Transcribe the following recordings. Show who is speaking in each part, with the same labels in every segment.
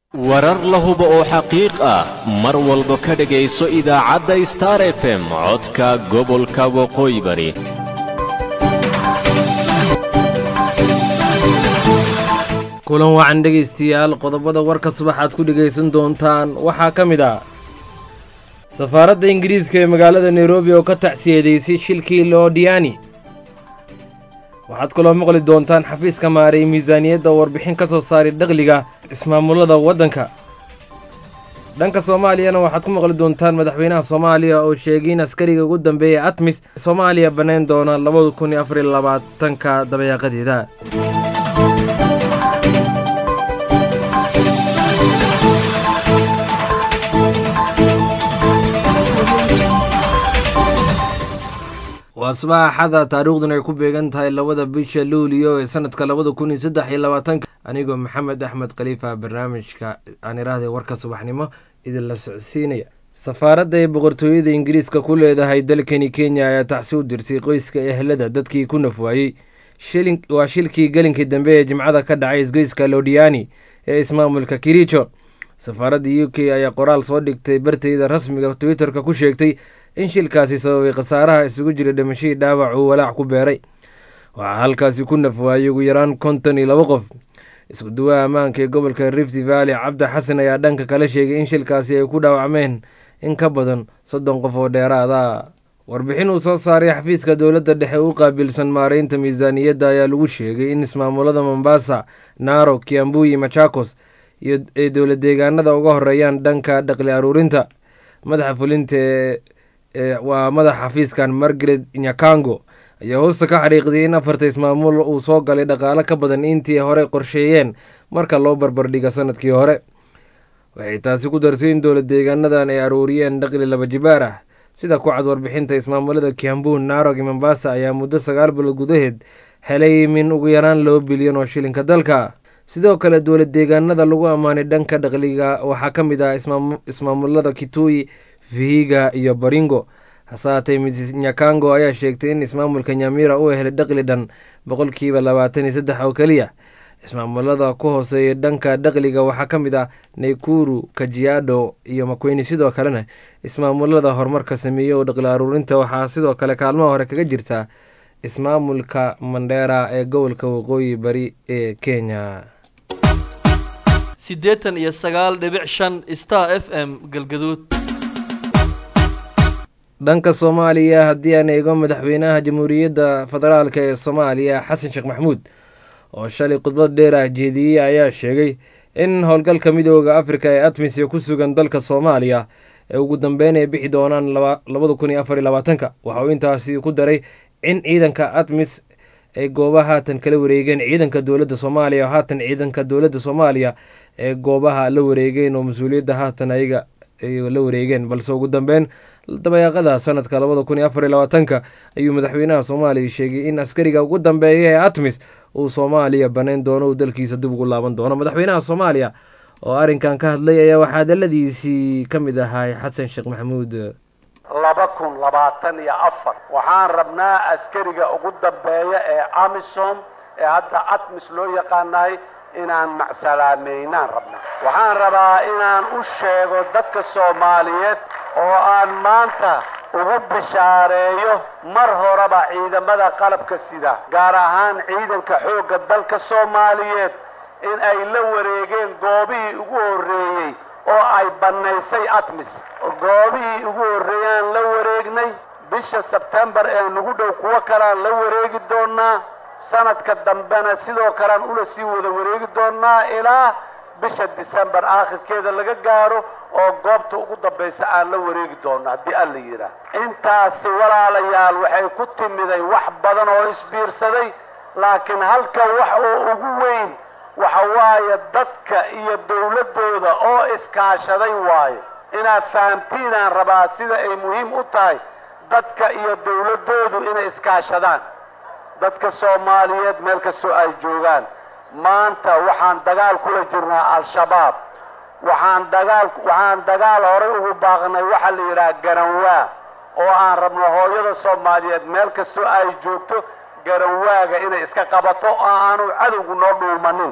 Speaker 1: warar la hubo oo xaqiiq ah mar walba ka dhegayso idaacadda star f m codka gobolka waqooyi bari
Speaker 2: kulan wacan dhegaystayaal qodobada warka subaxaad ku dhegaysan doontaan waxaa ka mid ah safaaradda ingiriiska ee magaalada nairobi oo ka tacsiyadeysay shilkii loodiani waxaad kaloo maqli doontaan xafiiska maaray miisaaniyadda warbixin ka soo saaray dakhliga ismaamulada waddanka dhanka soomaaliyana waxaad ku maqli doontaan madaxweynaha soomaaliya oo sheegay in askariga ugu dambeeya atmis soomaaliya bannayn doona labada kun iyo afariyo labaatanka dabayaaqadeeda waa subax axada taariikhduna ay ku beegan tahay labada bisha luuliyo ee sanadka labada kun iyo saddex iyo labaatanka anigoo maxamed axmed khaliifa barnaamijka aan iraahday warka subaxnimo idinla socodsiinaya safaaradda ay boqortooyada ingiriiska ku leedahay dalkani kenya ayaa tacsi u dirtay qoyska ehelada dadkii ku nafwaayey waa shilkii gelinkii dambe ee jimcada ka dhacay isgoyska lodiani ee ismaamulka kiricho safaaradda u k ayaa qoraal soo dhigtay barteyda rasmiga twitterka ku sheegtay in shilkaasi sababay khasaaraha isugu jira dhimashadii dhaawac uu walaac ku beeray waxaa halkaasi ku nafwaayey ugu yaraan konton iyo laba qof isku duwaha ammaanka ee gobolka rift valley cabdi xasan ayaa dhanka kale sheegay in shilkaasi ay ku dhaawacmeen in ka badan soddon qof oo dheeraada warbixin uu soo saaray xafiiska dowladda dhexe u qaabilsan maareynta miisaaniyadda ayaa lagu sheegay in ismaamulada mombasa naro kiambuyi machakos iyo ay dowla deegaanada uga horeeyaan dhanka dhaqli aruurinta madaxa fulinta waa madaxa xafiiskan margaret nyakango ayaa hoosta ka xariiqday in afarta ismaamul uu soo galay dhaqaalo ka badan intii hore qorsheeyeen marka loo barbardhiga sanadkii hore waxay taasi ku dartay in dowla deegaanadan ay aruuriyeen dhaqli laba jibaar ah sida ku cad warbixinta ismaamulada kiambu narog iyo mombasa ayaa muddo sagaal bilood gudaheed helay min ugu yaraan laba bilyan oo shilinka dalka sidoo kale dowla deegaanada lagu ammaanay dhanka dhaqliga waxaa ka mid ah ismaamulada kituyi vihiga iyo baringo hasaatee miss nyakango ayaa sheegtay in ismaamulka nyamira uu helay dhaqli dhan boqolkiiba labaatan iyo saddex oo keliya ismaamulada ku hooseeya dhanka dhaqliga waxaa ka mid ah naykuru kajiado iyo makweyni sidoo kalena ismaamulada horumarka sameeyey oo dhaqli aruurinta waxaa sidoo kale kaalmaha hore kaga jirta ismaamulka mandheera ee gobolka waqooyi bari ee kenya
Speaker 3: siddeetan iyo sagaal dhibic shan star f m galgaduud
Speaker 2: dhanka soomaaliya haddii aan eego madaxweynaha jamhuuriyadda federaalk ee soomaaliya xasan sheekh maxamuud oo shalay khudbad dheer ah jeediyey ayaa sheegay in howlgalka midooda afrika ee atmisia ku sugan dalka soomaaliya ee ugu dambeyn ay bixi doonaan labada kun iyo afar iyo labaatanka waxa uu intaasi ku daray in ciidanka atmis ay goobaha haatan kala wareegeen ciidanka dowladda soomaaliya oo haatan ciidanka dowladda soomaaliya ee goobaha la wareegeen oo mas-uuliyadda haatan ayaga ay la wareegeen balse ugu dambeyn dabayaaqada sanadka labada kun iyo afar iyo labaatanka ayuu madaxweynaha soomaaliya sheegay in askariga ugu dambeeya ee atmis uu soomaaliya banayn doono uu dalkiisa dib ugu laaban doono madaxweynaha soomaaliya oo arrinkan ka hadlay ayaa waxaa daladiisii ka mid ahay xasan sheekh maxamuud
Speaker 4: laba kun labaatan iyo afar waxaan rabnaa askariga ugu dambeeya ee amisom ee hadda atmis loo yaqaanahay inaan macsalaameynaan rabnaa waxaan rabaa inaan u sheego dadka soomaaliyeed oo aan maanta ugu bishaareeyo mar horeba ciidamada qalabka sida gaar ahaan ciidanka xoogga dalka soomaaliyeed in ay la wareegeen goobihii ugu horreeyey oo ay bannaysay atmis goobihii ugu horreeyaan la wareegnay bisha sebtembar ee nagu dhow kuwo kalean la wareegi doonaa sanadka dambena sidoo kalean ula sii wada wareegi doonaa ilaa bisha disembar aakhirkeeda laga gaaro oo goobta ugu dambaysa aan la wareegi doono haddii alla yidhaah intaasi walaalayaal waxay ku timiday wax badan oo isbiirsaday laakiin halka wax oo ugu weyn waxa waaye dadka iyo dawladdooda oo iskaashaday waayo inaad fahamtiinaan rabaa sida ay muhiim u tahay dadka iyo dawladdoodu inay iskaashadaan dadka soomaaliyeed meel kastoo ay joogaan maanta waxaan dagaal kula jirnaa al-shabaab waxaan dagaal waxaan dagaal horay ugu baaqnay waxaa la yidhaha garanwaa oo aan rabno hooyada soomaaliyeed meel kastoo ay joogto garanwaaga inay iska qabato oo aanu cadowgu noo dhuumanin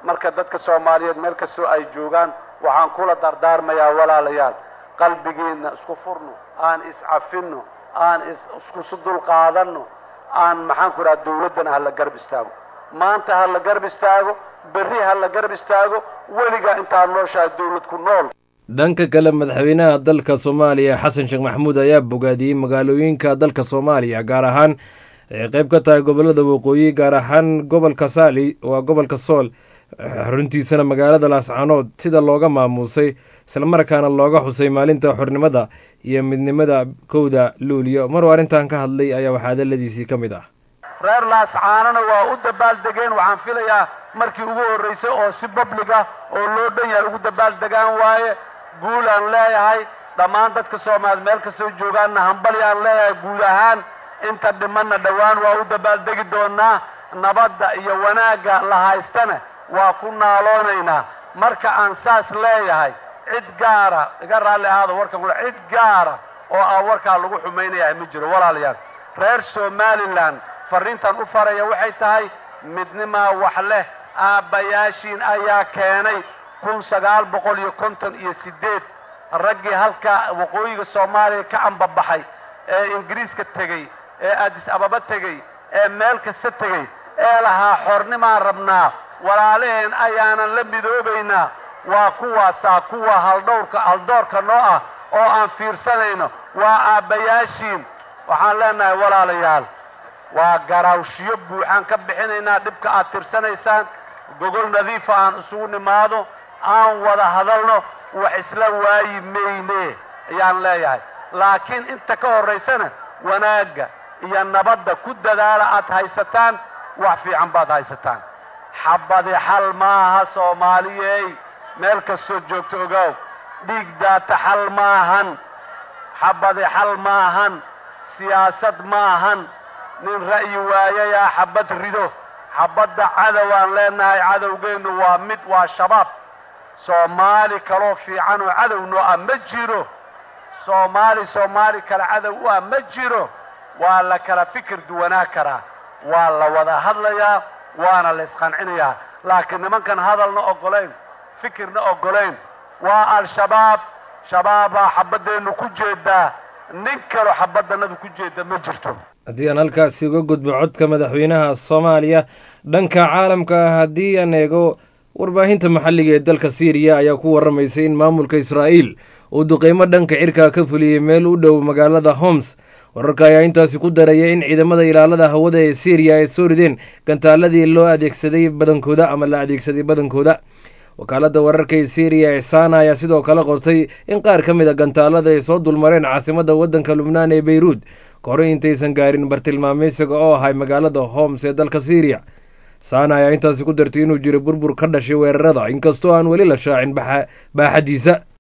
Speaker 4: marka dadka soomaaliyeed meel kastoo ay joogaan waxaan kula dardaarmayaa walaalayaal qalbigiinna isku furno aan iscafinno aan iskusu dulqaadanno aan maxaan ku idhaha dawladdana ha la garab istaago maanta ha la garab istaago berri ha la garab istaago weligaa intaad nooshahay dawlad ku nool
Speaker 2: dhanka kale madaxweynaha dalka soomaaliya xasan sheekh maxamuud ayaa bogaadiyey magaalooyinka dalka soomaaliya gaar ahaan ay qayb ka tahay gobolada waqooyi gaar ahaan gobolka saali waa gobolka sool xaruntiisana magaalada laascaanood sida looga maamuusay islamarkaana looga xusay maalinta xornimada iyo midnimada kowda luuliyo maruu arrintan ka hadlay ayaa waxaa hadaladiisii ka mid ah
Speaker 4: reer laascaanona waa u dabaaldegeen waxaan filayaa markii ugu horraysay oo si bablig ah oo loo dhan yahay ugu dabaaldegaan waaye guul aan leeyahay dhammaan dadka soomaaliya meel kastoo joogaanna hambali aan leeyahay guud ahaan inta dhimanna dhowaan waa u dabaaldegi doonaa nabadda iyo wanaagga la haystana waa ku naaloonaynaa marka aan saas leeyahay cid gaara iga raalli ahaado warkan kula cid gaara oo aan warkaa lagu xumaynayahay ma jiro walaalayaal reer somalilan farriintan u faraya waxay tahay midnimaa wax leh aabbayaashiin ayaa keenay kun sagaal boqol iyo konton iyo siddeed raggii halka waqooyiga soomaaliya ka ambabaxay ee ingiriiska tegey ee addis ababa tegey ee meel kasta tegey ee lahaa xornimaan rabnaa walaalaheen ayaanan la midoobaynaa waa kuwaasaa kuwa haldhowrka haldoorka noo ah oo aan fiirsanayno waa aabbayaashiin waxaan leenahay walaalayaal waa garaawshiyo buuxaan ka bixinaynaa dhibka aad tirsanaysaan gogol nadiifa aan isugu nimaado aan wada hadalno wax isla waayi mayne ayaan leeyahay laakiin inta ka horraysana wanaagga iyo nabadda ku dadaala aad haysataan wax fiican baad haysataan xabadi xal maaha soomaaliyey meel kastoo joogto ogaaw dhiig daata xal maahan xabadi xal maahan siyaasad maahan nin ra'yi waayayaa xabad rido xabadda cadowaan leenahay cadowgeennu waa mid waa shabaab soomaali kaloo fiican oo cadow noo ah ma jiro soomaali soomaali kale cadow u ah ma jiro waa la kala fikir duwanaa karaa waa la wada hadlayaa waana la isqancinayaa laakiin nimankan hadalna oggolayn fikirna oggolayn waa al-shabaab shabaabaa xabaddeennu ku jeedaa nin kaloo xabaddannadu ku jeeda ma jirto
Speaker 2: haddii aan halkaasi uga gudbo codka madaxweynaha soomaaliya dhanka caalamka ah haddii aan eego warbaahinta maxalliga ee dalka siiriya ayaa ku warramaysay in maamulka israa'iil uu duqeymo dhanka cirkaa ka fuliyey meel u dhow magaalada homs wararka ayaa intaasi ku daraya in ciidamada ilaalada hawada ee siiriya ay soo rideen gantaaladii loo adeegsaday badankooda ama la adeegsaday badankooda wakaaladda wararka ee siiriya ee saana ayaa sidoo kale qortay in qaar ka mid a gantaalada ay soo dulmareen caasimadda waddanka lubnaan ee beyruud kahor intaysan gaarin bartilmaameysiga oo ahay magaalada homs ee dalka siiriya saana ayaa intaasi ku dartay inuu jiro burbur ka dhashay weerarada inkastoo aan weli la shaacin baaxadiisa